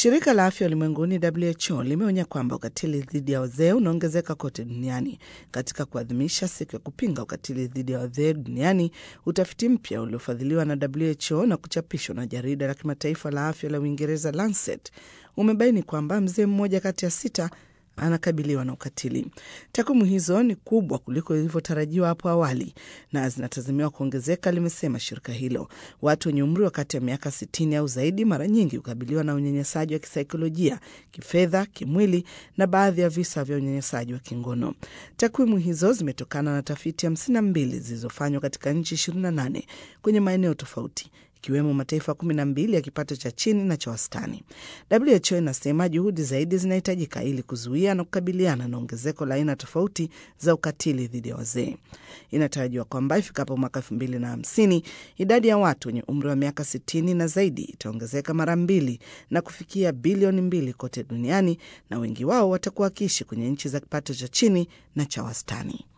Shirika la afya ulimwenguni WHO limeonya kwamba ukatili dhidi ya wazee unaongezeka kote duniani. Katika kuadhimisha siku ya kupinga ukatili dhidi ya wazee duniani, utafiti mpya uliofadhiliwa na WHO na kuchapishwa na jarida la kimataifa la afya la Uingereza Lancet umebaini kwamba mzee mmoja kati ya sita anakabiliwa na ukatili. Takwimu hizo ni kubwa kuliko ilivyotarajiwa hapo awali na zinatazamiwa kuongezeka, limesema shirika hilo. Watu wenye umri wa kati ya miaka 60 au zaidi mara nyingi hukabiliwa na unyanyasaji wa kisaikolojia, kifedha, kimwili na baadhi ya visa vya unyanyasaji wa kingono. Takwimu hizo zimetokana na tafiti 52 zilizofanywa katika nchi 28 kwenye maeneo tofauti ikiwemo mataifa kumi na mbili ya kipato cha chini na cha wastani. WHO inasema juhudi zaidi zinahitajika ili kuzuia na kukabiliana na ongezeko la aina tofauti za ukatili dhidi ya wazee. Inatarajiwa kwamba ifikapo mwaka elfu mbili na hamsini idadi ya watu wenye umri wa miaka sitini na zaidi itaongezeka mara mbili na kufikia bilioni mbili kote duniani, na wengi wao watakuwa wakiishi kwenye nchi za kipato cha chini na cha wastani.